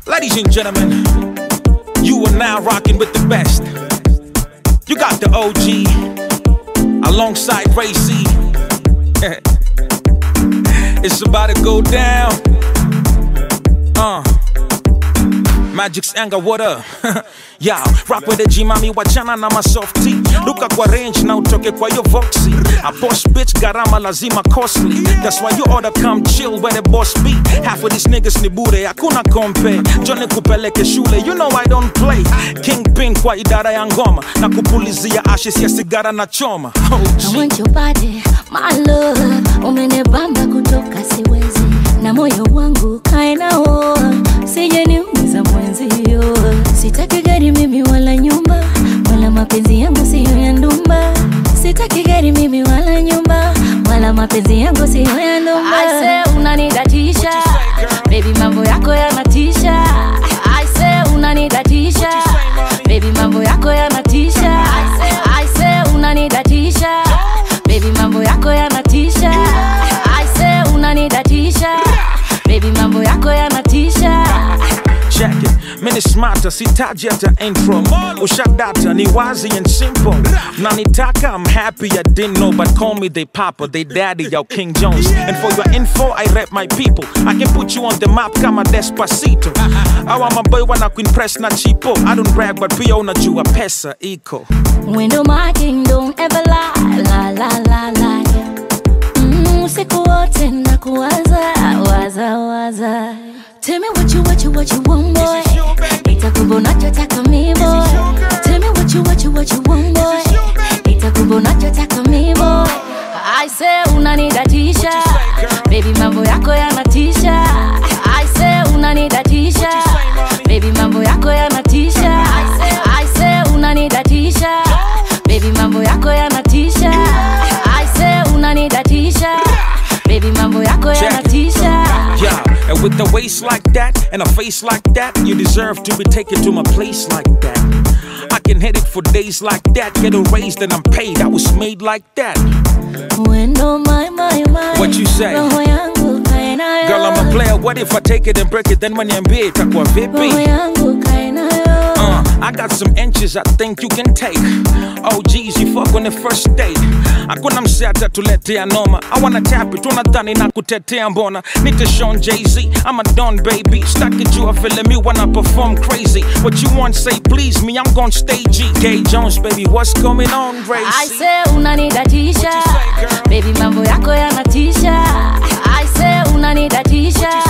Ladies and gentlemen, you are now rocking with the best. You got the OG alongside Ray C. it's about to go down. Uh. Magic's anger, what up? yeah, rock with the G mami wachana na masofti luka kwa range na utoke kwa yo voxy a boss bitch garama lazima costly that's why you oughta come chill where the boss be half of these niggas ni bure hakuna kompe jone kupeleke shule you know I don't play kingpin kwa idara ya ngoma na kupulizia ashes ya sigara na choma oh, I G. want your body, my love. Umenibamba kutoka siwezi, na moyo wangu kae nao, sije niumiza mwenzio. Sitaki gari mimi wala nyumba, wala mapenzi yangu siyo ya ndumba. Sitaki gari mimi wala nyumba, wala mapenzi yangu siyo ya ndumba. I say unanidatisha, baby mambo yako yanatisha. I say unanidatisha, baby mambo yako yanatisha. I say unanidatisha, baby mambo yako yanatisha. I say unanidatisha, baby mambo yako yanatisha. check it mini smarter sitaji hata intro ushadata ni wazi and simple nanitaka i'm happy i didn't know but call me they papa they daddy yo king jones and for your info i rep my people i can put you on the map kama despacito awa maboy wana kuimpress na chipo i don't brag but pia unajua pesa iko Window marking, don't ever lie, la la la la. Mm, usiku wote na kuwaza, waza waza. Tell me what you what you what you want boy. Nitakupa unachotaka mi boy. Tell me what you what you what you want boy. Nitakupa unachotaka mi boy. I say unanidatisha, baby mambo yako yanatisha. I say unanidatisha, baby mambo yako yanatisha. I say unanidatisha, baby mambo yako yanatisha. I say unanidatisha, baby mambo yako Check it. yanatisha. Yeah, and with the waist like that and a face like that, you deserve to be taken to my place like that. I can hit it for days like that, get a raise, then I'm paid. I was made like that. Wendo my my my. What you say? Roho yangu kae nayo. Girl, I'm a player. What if I take it and break it? Then when you it, itakuwa Roho vipi? yangu kae nayo. Uh, I got some inches I think you can take. Oh, geez, you fuck on the first date. Hakuna msee atatuletea noma. I wanna tap it, unadhani na kutetea mbona? Nita Sean Jay-Z, I'm a Don baby. Staki jua feeling me when I perform crazy. What you want, say please me, I'm gon' stay G. Gay Jones, baby, what's going on, I Racy? say unanidatisha, What you say, girl? baby mambo yako yanatisha. I say unanidatisha,